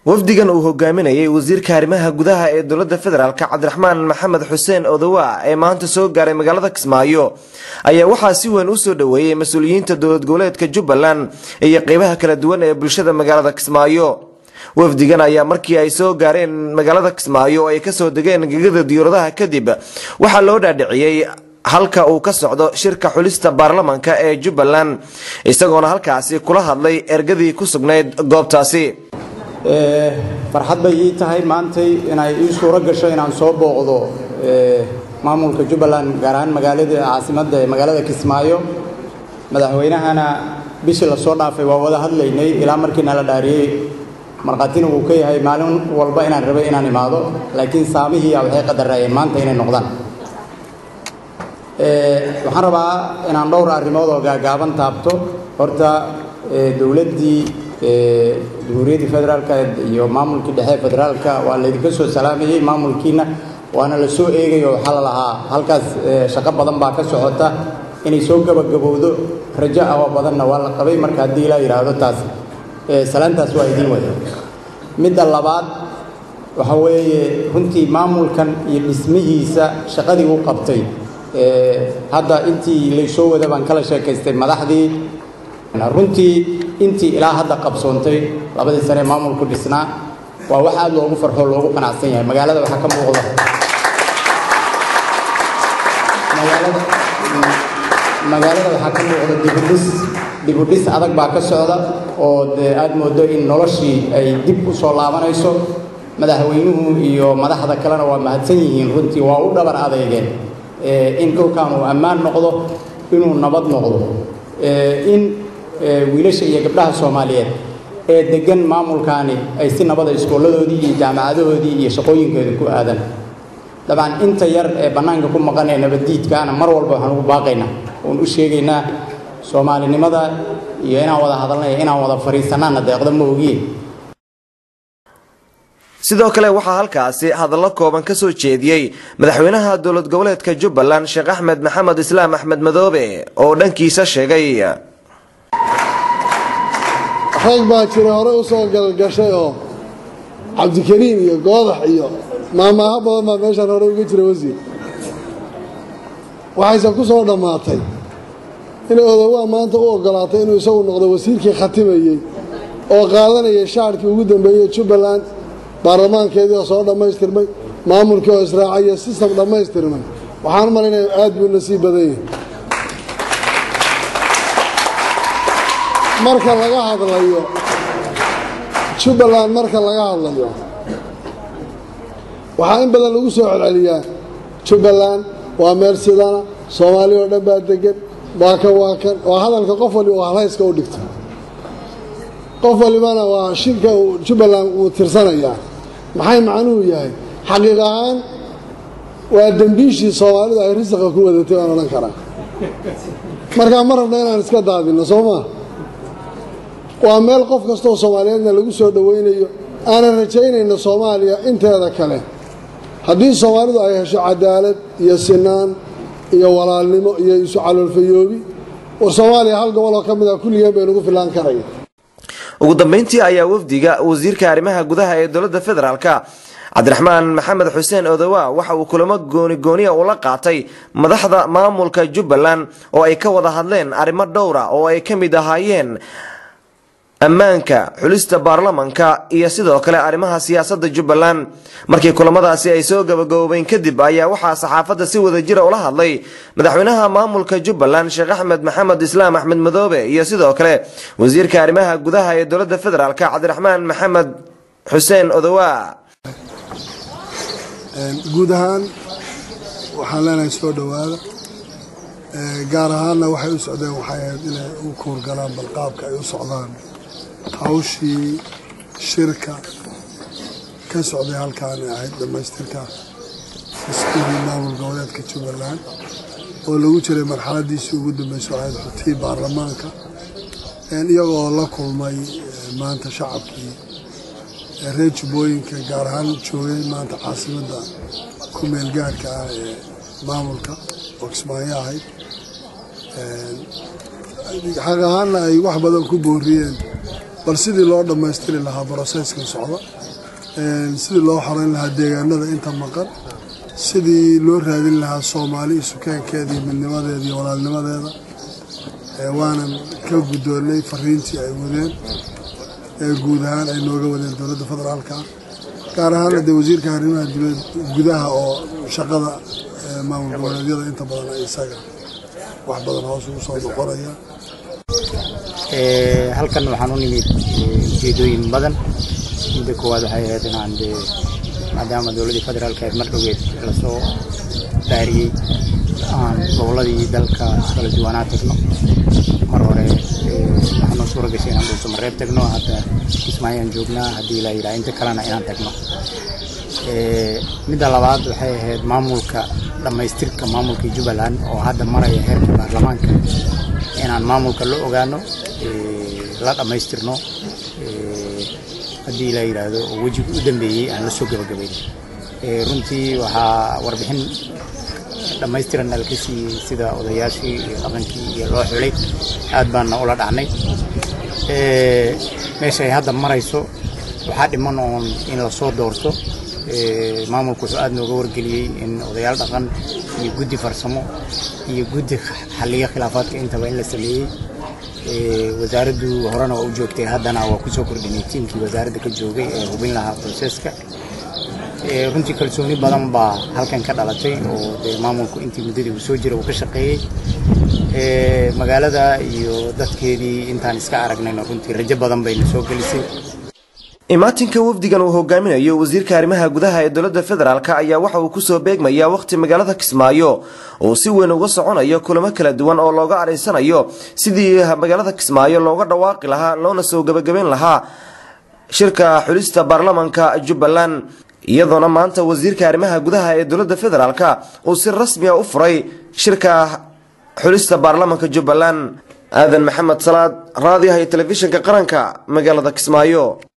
wafdigan uu hogaaminayay wasiirka arrimaha gudaha ee dowladda federaalk cabdiraxmaan maxamed xuseen odowa ee maanta soo gaaray magaalada kismaayo ayaa waxaa si weyn u soo dhoweeyey mas-uuliyiinta dowlad goboleedka jubbaland iyo qeybaha kala duwan ee bulshada magaalada kismaayo wafdigan ayaa markii ay soo gaareen magaalada kismaayo oo ay kasoo degeen gegada diyauradaha kadib waxaa loo dhaadhiciyey halka uu ka socdo shirka xulista baarlamanka ee jubbaland isagoona halkaasi kula hadlay ergadii ku sugnayd goobtaasi farxad bay ii tahay maantay inay ii suuro gasho inaan soo booqdo maamulka jubbaland gaar ahaan magaalada caasimadda ee magaalada kismaayo madaxweynahana bishii lasoo dhaafay waa wada hadlaynay ilaa markii nala dhaariyey markhaatina wuu ka yahay maalin walba inaan rabay inaan imaado laakiin saamihii waxay qadarayeen maanta inay noqdaan waxaan rabaa inaan dhowr arrimood oo gaagaaban taabto horta dowladdii jamhuuriyaddii federaalka iyo maamulkii dhexe federaalka waa laydinka soo salaamayey maamulkiina waana la soo eegayo waxaa la lahaa halkaas shaqo badan baa ka socota inay soo gabagabowdo rajo awa badanna waa la qabay marka haddii ilaa yidhaahdo taas salaantaas waa idiin wada midda labaad waxa weeye runtii maamulkan iyo dhismihiisa shaqadii uu qabtay hadda intii laysoo wada baan kala sheekaystay madaxdii runtii intii ilaa hadda qabsoontay labadii sane maamulku dhisnaa waa wax aad loogu farxo loogu qanacsan yahay magaalada waxaa ka muuqda magaalada waxaa ka muuqda dibudhis dibudhis adag baa ka socda oo dee aad moodo in noloshii ay dib u soo laabanayso madaxweynuhu iyo madaxda kalena waa mahadsan yihiin runtii waa u dhabar adeegeen in dhulkan uu ammaan noqdo inuu nabad noqdo in wiilasha iyo gabdhaha soomaaliyeed ee degan maamulkaani ay si nabada iskooladoodii iyo jaamacadahoodii iyo shaqooyinkoodii ku aadaan dabcan inta yar ee bannaanka ku maqan ee nabaddiidkaana mar walba waxaan ugu baaqaynaa oon u sheegaynaa soomaalinimada iyo inaan wada hadalnay inaan wada fadhiisanaana deeqda ma ogiye sidoo kale waxaa halkaasi hadallo kooban ka soo jeediyey madaxweynaha dowlad goboleedka jubbaland sheekh axmed maxamed islaam axmed madoobe oo dhankiisa sheegay rag baa jira hore u soo galgashay oo cabdikariim iyo goodax iyo maamaaho badan baa meeshaan hore uga jira wasiir waxayse ku soo dhammaatay inay odowaa maanta u oggolaatay inuu isagu noqdo wasiirkii khatimayey oo qaadanayay shaarkii ugu dambeeyey jubbaland baarlamaankeedii oo soo dhammaystirmay maamulkii oo israacay iyo sistam dhammaystirmay waxaan u malaynaya aad buu nasiib badan yahay marka laga hadlayo jubbaland marka laga hadlayo waxaa in badan lagu soo celceliyaa jubbaland waa meel sidana soomaali oo dhan baa degan waa kan waa kan waa hadalka qof waliba oo halhayska u dhigta qof walibana waa shirka uu jubbaland uu tirsanayaa maxay macnuhu yahay xaqiiq ahaan waa dembiishii soomaalidu ay risaqa ku wadatay baan odhan karaa markaa ma rabna inaan iska daadinno soo maa waa meel qof kastaoo soomaaliyeedna lagu soo dhowaynayo aanan rajaynayno soomaaliya inteeda kale haddii soomaalidu ay hesho cadaalad iyo sinaan iyo walaalnimo iyo isu caloolfayoobi war soomaaliya hal gobol oo ka mid a kulligeen bay nagu filaan karaya ugu dambeyntii ayaa wafdiga wasiirka arrimaha gudaha ee dowladda federaalk cabdiraxmaan maxamed xuseen odowa waxa uu kulamo goonigooniya ula qaatay madaxda maamulka jubbaland oo ay ka wada hadleen arrimo dhowra oo ay ka mid ahaayeen ammaanka xulista baarlamanka iyo sidoo kale arrimaha siyaasadda jubbaland markii kulamadaasi ay soo gabagaboobeen kadib ayaa waxaa saxaafadda si wada jira ula hadlay madaxweynaha maamulka jubbaland sheekh axmed maxamed islaam axmed madoobe iyo sidoo kale wasiirka arrimaha gudaha ee dowladda federaalk cabdiraxmaan maxamed xuseen odowa guud ahaan waxaan leenahay soo dhowaada gaar ahaanna waxay u socdeen waxay ahayd inay u kuurgalaan balqaabka ay u socdaan hawshii shirka ka socday halkaan ay ahayd dhammaystirka iskuulii maamul goboleedka jubbaland oo lagu jiray marxaladiisii ugu dambeysay ahayd xutii baarlamaanka iyagoo la kulmay maanta shacabkii reer jubbooyinka gaar ahaan joogay maanta caasimadda ku meel gaarhka ah ee maamulka oo kismaayo ahayd xaq ahaanna ay wax badan ku booriyeen bal sidii loo dhammaystiri lahaa broseskan socda sidii loo xoreyn lahaa deegaanada inta maqan sidii loo raadin lahaa soomaali isukaankeeda iyo midnimadeeda iyo walaalnimadeeda waanan ka guddoonnay fariintii ay wadeen ee guud ahaan ay nooga wadeen dowladda federaalka gaar ahaana dee wasiirka arrimaha gudaha oo shaqada maamul goboleedyada inta badan ay isaga wax badan hoos ugu soo noqonaya halkan waxaan u nimid ujeedooyin badan midda koowaad waxay ahayd inaan dee maadaama dowladdii federaalka ayd mar dhoweed lasoo dhaariyey aan gobolladii dalka kala duwanaa tagno mar hore waxaanoo suura gashay inaan dhulka mareeb tagno hadda kismaayaan joognaa haddii la yidhaha inta kalena inaan tagno midda labaad waxay ahayd maamulka dhammaystirka maamulka jubbaland oo hadda maraya heerka baarlamaanka inaan maamulka la ogaano la dhammaystirno haddii la yidhaahdo oo wejiga u dambeeyey aan la soo gabagabayn runtii waxaa warbixin dhammaystiran nalka siiyey sida odayaashii iyo dhaqankii iyo loo xulay aad baana ula dhacnay meesha ay hadda marayso waxaa dhiman oon in lasoo doorto maamulku wuxuu aad nooga wargeliyey in odayaal dhaqan iyo guddi farsamo iyo guddi xalliyo khilaafaadka intaba in la sameeyey wasaaraddu horena waa u joogtay haddana waa kusoo kordhinay tiimkii wasaaradda ka joogay ee hubin lahaa broseska runtii kalsooni badan baa halkan ka dhalatay oo dee maamulku intii muddadii uu soo jira uu ka shaqeeyey magaalada iyo dadkeedii intaan iska aragnayna runtii rajo badan bayna soo gelisay imaatinka wafdigan uu hogaaminayo wasiirka arrimaha gudaha ee dowladda federaalk ayaa waxa uu kusoo beegmayaa wakhti magaalada kismaayo oo si weyn uga soconayo kulamo kala duwan oo looga adhaysanayo sidii magaalada kismaayo looga dhawaaqi lahaa loona soo gebagabayn lahaa shirka xulista baarlamanka jubbaland iyadoona maanta wasiirka arrimaha gudaha ee dowladda federaalk uu si rasmiya u furay shirka xulista baarlamanka jubbaland aadan maxamed salaad raadiyaha iyo telefishinka qaranka magaalada kismaayo